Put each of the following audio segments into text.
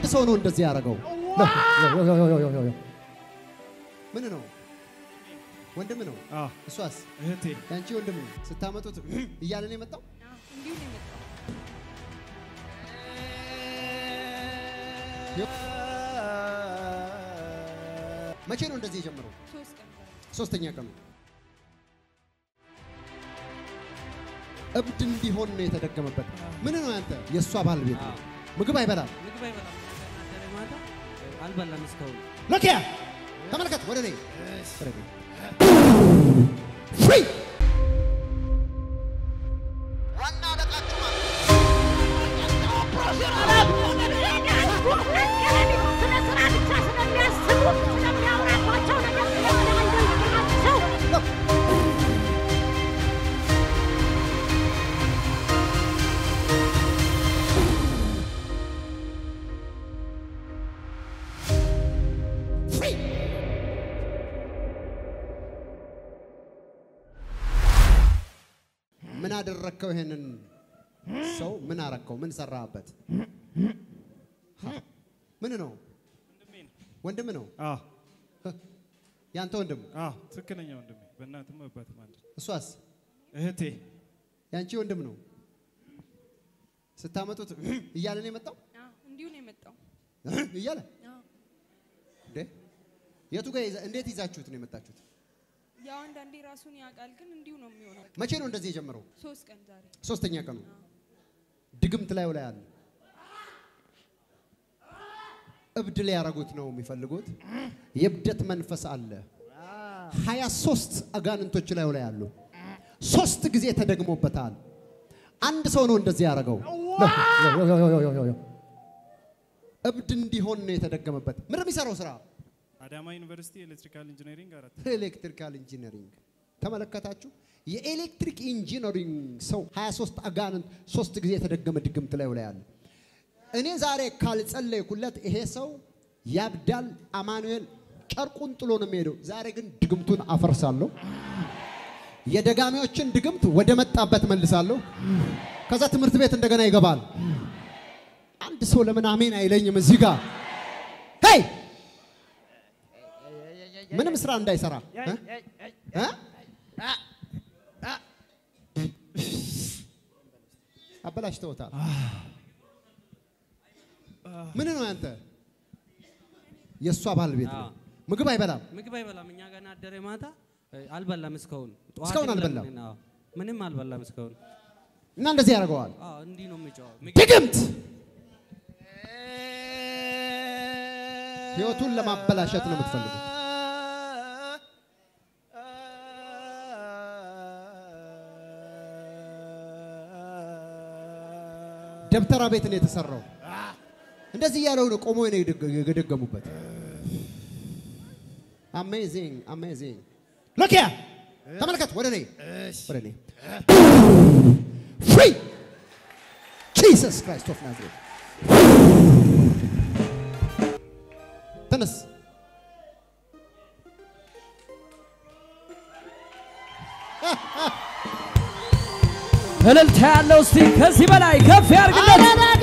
ሰው ነው እንደዚህ ያደረገው። ምን ነው ወንድም ነው አዎ እሷስ እህቴ ያንቺ ወንድም ነው። ስታመጡት እያለ ነው የመጣው። እንዲሁ ነው የመጣው። መቼ ነው እንደዚህ የጀመረው? ሶስት ቀን ዛሬ ሶስተኛ ቀኑ እብድ እንዲሆን ነው የተደገመበት። ምን ነው ያንተ? የእሷ ባለቤት ነው። ምግብ አይበላም። ምግብ አይበላም። ዛሬ ማታ አልበላም እስካሁን። ሎኪያ ተመልከት፣ ወደ እኔ ወደ እኔ ፍሪ ዋና አለቃችሁ ማለት ነው። ፍሪ ምን አደረግከው? ይሄንን ሰው ምን አረግከው? ምን ሰራህበት? ምን ነው? ወንድም ነው? አዎ ያንተ ወንድም? አዎ ትክክለኛ ወንድሜ በእናትም አባትም አንድ እሷስ እህቴ ያንቺ ወንድም ነው? ስታመጡት እያለ ነው የመጣው አዎ፣ እንዲሁ ነው የመጣው። እያለ አዎ። እንዴ የቱ ጋር ይዛ- እንዴት ይዛችሁት ነው የመጣችሁት? ያው አንዳንዴ ራሱን ያውቃል፣ ግን እንዲሁ ነው የሚሆነው። መቼ ነው እንደዚህ የጀመረው? ሶስት ቀን ዛሬ ሶስተኛ ቀኑ ድግምት ላዩ ላይ አለ። እብድ ሊያረጉት ነው የሚፈልጉት። የእብደት መንፈስ አለ። ሀያ ሶስት አጋንንቶች ላዩ ላይ አሉ። ሶስት ጊዜ ተደግሞበታል። አንድ ሰው ነው እንደዚህ ያደረገው። እብድ እንዲሆን ነው የተደገመበት። ምንድን ነው የሚሰራው ስራ? አዳማ ዩኒቨርሲቲ ኤሌክትሪካል ኢንጂነሪንግ አራት ኤሌክትሪካል ኢንጂነሪንግ ተመለከታችሁ? የኤሌክትሪክ ኢንጂነሪንግ ሰው 23 አጋንንት ሶስት ጊዜ የተደገመ ድግምት ላይ ላይ አለ። እኔ ዛሬ ካልጸለይኩለት ይሄ ሰው ያብዳል። አማኑኤል ጨርቁን ጥሎ ነው የሚሄደው። ዛሬ ግን ድግምቱን አፈርሳለሁ። የደጋሚዎችን ድግምት ወደ መጣበት መልሳለሁ። ከዛ ትምህርት ቤት እንደገና ይገባል። አንድ ሰው ለምን አሜን አይለኝም? እዚህ ጋር ሄይ ምንም ስራ እንዳይሰራ እ? እ? አበላሽተውታል። ምን ነው ያንተ? የእሷ ባለቤት ነው። አዎ። ምግብ አይበላም። ምግብ አይበላም። እኛ ገና አደረ ማታ እ፣ አልበላም እስካሁን። ጠዋት እስካሁን ይብላል አልበላም? ግን፣ አዎ። ምንም አልበላም እስካሁን። እና እንደዚህ ያደርገዋል። አዎ እንዲህ ነው የሚጫወው። ድግምት ህይወቱን ለማበላሸት ነው የምትፈልጉት። ደብተራ ቤት ነው የተሰራው። እንደዚህ እያለው ነው ቆሞ ነው የደገ- የደገሙበት። አሜዚንግ አሜዚንግ። ሎኪያ ተመልከት፣ ወደ እኔ ወደ እኔ ፍሪ ጂሰስ ክራይስት ኦፍ ናዝሬት ተነስ። እልልታ ያለው እስቲ ከዚህ በላይ ከፍ ያርግለት።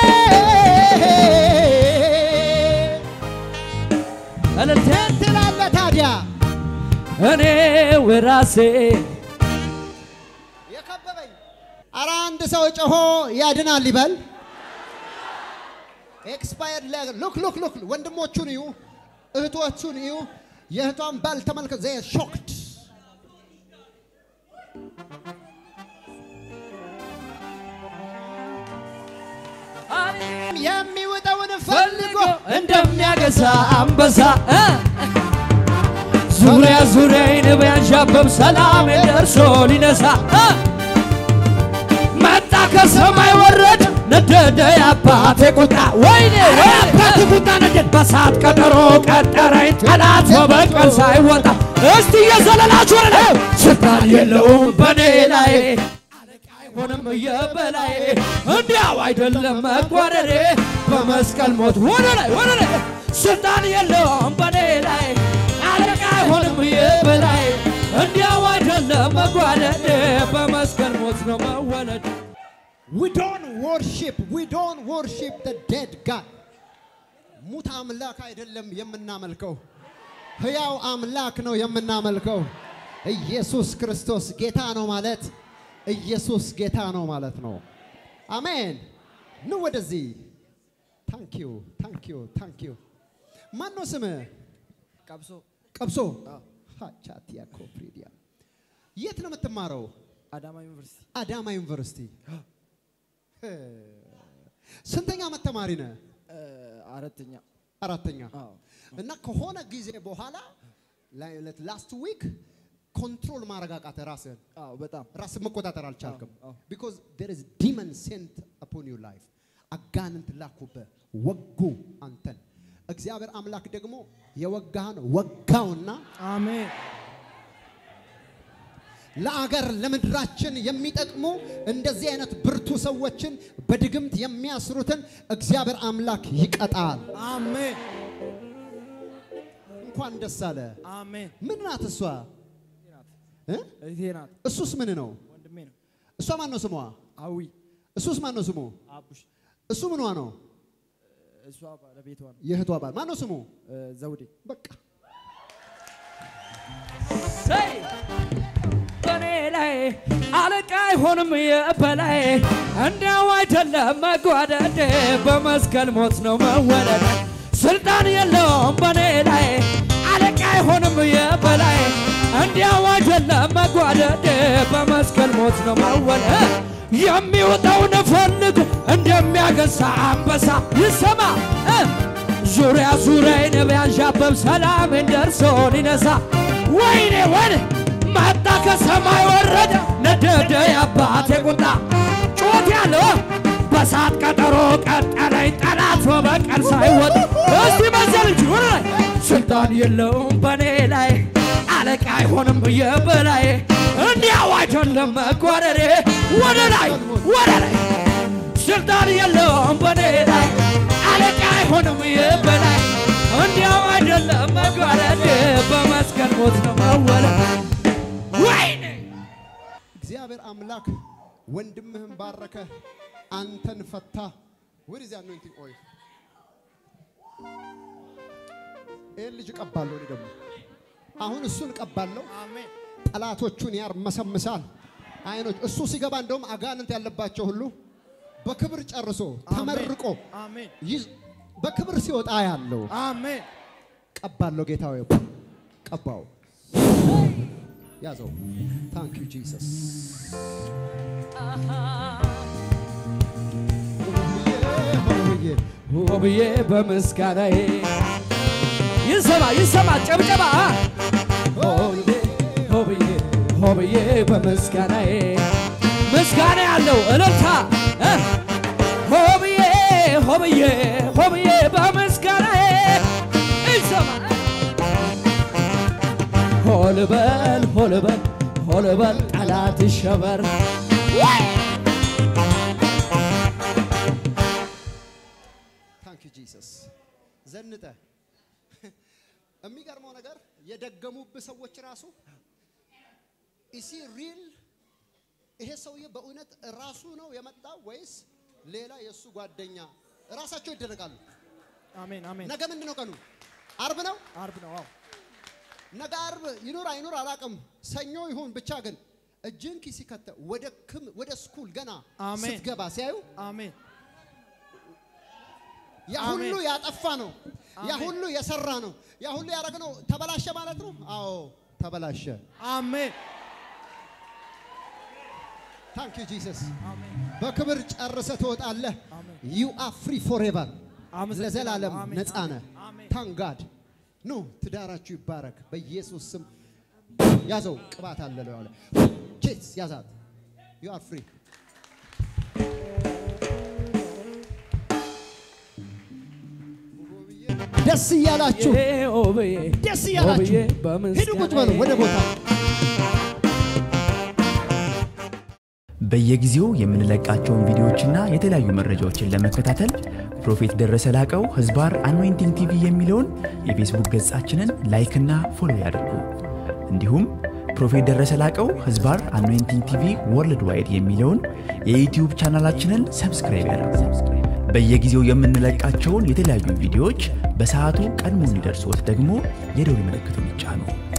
እልልታ ትላለህ ታዲያ እኔ ወራሴ የከበበኝ ኧረ አንድ ሰው ጮሆ ያድናል ይበል። ኤክስፓየርድ ሉክ ሉክ ሉክ ወንድሞቹን እዩ፣ እህቶቹን እዩ። የእህቷን ባል ተመልከት። ዘ ሾክድ የሚውጠውን ፈልጎ እንደሚያገሳ አንበሳ እ ዙሪያ ዙሪያዬን ቢያንዣብብ ሰላም ደርሶ ሊነሳ እ መጣ ከሰማይ ወረድ ነደደ የአባቴ ቁጣ ወይኔ የአባቴ ቁጣ ነደድ በሳት ቀጠሮ ቀጠረኝ ጠላት በበቀል ሳይወጣ እስቲ የዘለላችሁ ወደ ላይ ስልጣን የለውም በኔ ላይ አለቃ አይሆንም የበላይ እንዲያው አይደለም መጓደሬ በመስቀል ሞት ወደ ላይ ወደ ላይ ስልጣን የለውም በኔ ላይ አለቃ አይሆንም የበላይ እንዲያው አይደለም መጓደሬ በመስቀል ሞት ነው መወለድ We don't worship, we don't worship the dead God. ሙት አምላክ አይደለም የምናመልከው፣ ሕያው አምላክ ነው የምናመልከው። ኢየሱስ ክርስቶስ ጌታ ነው ማለት ኢየሱስ ጌታ ነው ማለት ነው። አሜን። ኑ ወደዚህ። ታንኪዩ ታንኪዩ ታንኪዩ። ማን ነው ስምህ? ቀብሶ ቀብሶ ቻቲያ ኮፕሪዲያ። የት ነው የምትማረው? አዳማ ዩኒቨርሲቲ አዳማ ዩኒቨርሲቲ። ስንተኛ ዓመት ተማሪ ነህ? እ፣ አራተኛ አራተኛ። አዎ እና ከሆነ ጊዜ በኋላ ላስት ዊክ ኮንትሮል ማድረግ አቃተህ ራስህን አዎ በጣም ራስን መቆጣጠር አልቻልክም። አዎ። ቢኮዝ ዴር ኢዝ ዲመን ሴንት አፖን ዩር ላይፍ አጋንንት ላኩብህ፣ ወጉ አንተን። እግዚአብሔር አምላክ ደግሞ የወጋህን ወጋውና አሜን ለአገር ለምድራችን የሚጠቅሙ እንደዚህ አይነት ብርቱ ሰዎችን በድግምት የሚያስሩትን እግዚአብሔር አምላክ ይቀጣል። አሜን እንኳን ደስ አለ። አሜን ምን ናት እሷ? እ? እህቴ ናት እሱስ ምን ነው? ወንድሜ ነው እሷ ማን ነው ስሟ? አዊ እሱስ ማን ነው ስሙ? አቡሽ እሱ ምኗ ነው? እሷ ባለቤቷ ነው የእህቷ ባል ማን ነው ስሙ? እ፣ ዘውዴ በቃ ሰይ በኔ ላይ አለቃ አይሆንም የበላይ እንዲያው አይደለም መጓደድ በመስቀል ሞት ነው መወለድ ስልጣን የለውም በኔ ላይ አለቃ አይሆንም የበላይ እንዲያው አይደለም መጓደድ በመስቀል ሞት ነው መወለድ የሚወጣውን ፈልግ እንደሚያገሳ አንበሳ ይሰማ እ ዙሪያ ዙሪያዬን ቢያንዣብብ ሰላሜን ደርሶ ሊነሳ ወይኔ ወይኔ መጣ ከሰማይ ወረደ ነደደ የአባቴ ቁጣ ጩኸት ያለው በሳት ቀጠሮ ቀጠለኝ ጠላት በበቀል ሳይወጣ እስቲ መዘል እንጂ ወደ ላይ ስልጣን የለውም በኔ ላይ አለቃ አይሆንም ብዬ በላይ እንዲያው አይደለም መጓደዴ ወደ ላይ ወደ ላይ ስልጣን የለውም በኔ ላይ አለቃ አይሆንም የበላይ እንዲያው አይደለም መጓደድ በመስቀል ሞት ነው መወለድ ወይኔ እግዚአብሔር አምላክ ወንድምህን ባረከ፣ አንተን ፈታ። ወደ ዚያ አኖይንቲንግ ኦይል ይህን ልጅ እቀባለሁ። እኔ ደግሞ አሁን እሱን እቀባለሁ። አሜን ጠላቶቹን ያርመሰምሳል። አይኖች እሱ ሲገባ እንደውም አጋንንት ያለባቸው ሁሉ በክብር ጨርሶ ተመርቆ አሜን ይዝ- በክብር ሲወጣ ያለው አሜን ቀባለሁ። ጌታ ሆይ ቀባው፣ ያዘው። ታንክ ዩ ጂሰስ። ሆብዬ በምስጋናዬ ይሰማ ይሰማ ጨብጨባ ሆብዬ ሆብዬ ሆብዬ በምስጋናዬ ምስጋና ያለው እልልታ እ ሆብዬ ሆብዬ ሆብዬ በምስጋናዬ ይሰማ ሆልበል ሆልበል ሆልበል ጠላት ይሸበር ታንክ ዩ ጂሰስ። ዘንጠ የሚገርመው ነገር የደገሙብህ ሰዎች ራሱ ኢሲ ሪል ይሄ ሰውዬ በእውነት ራሱ ነው የመጣው ወይስ ሌላ የእሱ ጓደኛ? ራሳቸው ይደረጋሉ። አሜን አሜን ነገ ምንድን ነው ቀኑ? አርብ ነው። አርብ ነው አዎ ነገ አርብ ይኑር አይኑር አላውቅም። ሰኞ ይሁን ብቻ ግን እጅን ኪስ ከተህ ወደ ክም ወደ ስኩል ገና አሜን። ስትገባ ሲያዩ አሜን ያ ሁሉ አሜን። ያጠፋ ነው። ያ አሜን። ሁሉ የሰራ ነው። ያ ሁሉ ያደረግነው ተበላሸ ማለት ነው። አዎ ተበላሸ። አሜን ታንክ ዩ ጂሰስ። አሜን በክብር ጨርሰ ትወጣለህ። አሜን። ዩ አር ፍሪ ፎሬቨር አመሰግናለሁ። ለዘላለም አሜን፣ ነፃ ነህ። አሜን። ታንጋድ ኑ ትዳራችሁ ይባረክ በኢየሱስ ስም። ያዘው ቅባት አለ ነው ያለ ቼስ ያዛት። ዩ አር ፍሪ ደስ እያላችሁ ሆብዬ ደስ እያላችሁ ሆብዬ በምስጋናዬ ሂዱ ቁጭ በሉ ወደ ቦታ በየጊዜው የምንለቃቸውን ቪዲዮዎችና የተለያዩ መረጃዎችን ለመከታተል ፕሮፌት ደረሰ ላቀው ህዝባር አኖይንቲንግ ቲቪ የሚለውን የፌስቡክ ገጻችንን ላይክና ፎሎ ያድርጉ። እንዲሁም ፕሮፌት ደረሰ ላቀው ህዝባር አኖይንቲንግ ቲቪ ወርልድ ዋይድ የሚለውን የዩትዩብ ቻናላችንን ሰብስክራይብ ያድርጉ። በየጊዜው የምንለቃቸውን የተለያዩ ቪዲዮዎች በሰዓቱ ቀድሞ እንዲደርሶት ደግሞ የደውል ምልክቱን ይጫኑ።